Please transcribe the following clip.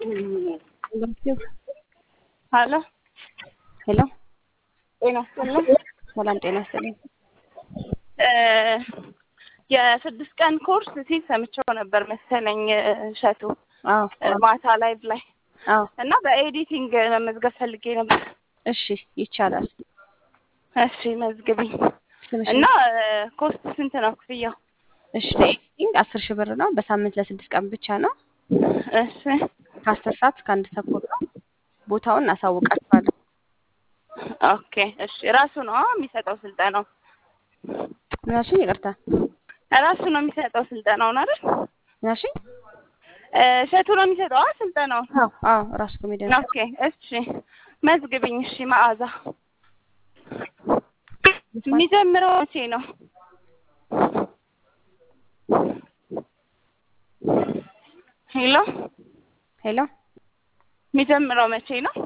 ሀሎ ሄሎ ጤና ይስጥልኝ። ሰላም ጤና ይስጥልኝ። የስድስት ቀን ኮርስ ሲል ሰምቼው ነበር መሰለኝ እሸቱ አዎ ማታ ላይቭ ላይ አዎ እና በኤዲቲንግ መመዝገብ ፈልጌ ነበር። እሺ ይቻላል። እሺ መዝግብኝ ስምሽ እና ኮስት ስንት ነው ክፍያው? እሺ ለኤዲቲንግ አስር ሺህ ብር ነው። በሳምንት ለስድስት ቀን ብቻ ነው። እሺ ከአስር ሰዓት እስከ አንድ ተኩል ነው። ቦታውን እናሳውቃችኋለን። ኦኬ እሺ ራሱ ነው የሚሰጠው ስልጠናው? ምናሽኝ? ይቅርታ ራሱ ነው የሚሰጠው ስልጠናውን አይደል? ምናሽኝ? እሸቱ ነው የሚሰጠው አ ስልጠናውን? አዎ አዎ ራሱ ኮሜዲያን ኦኬ እሺ መዝግብኝ። እሺ መዓዛ የሚጀምረው መቼ ነው? ሄሎ ሄሎ የሚጀምረው መቼ ነው?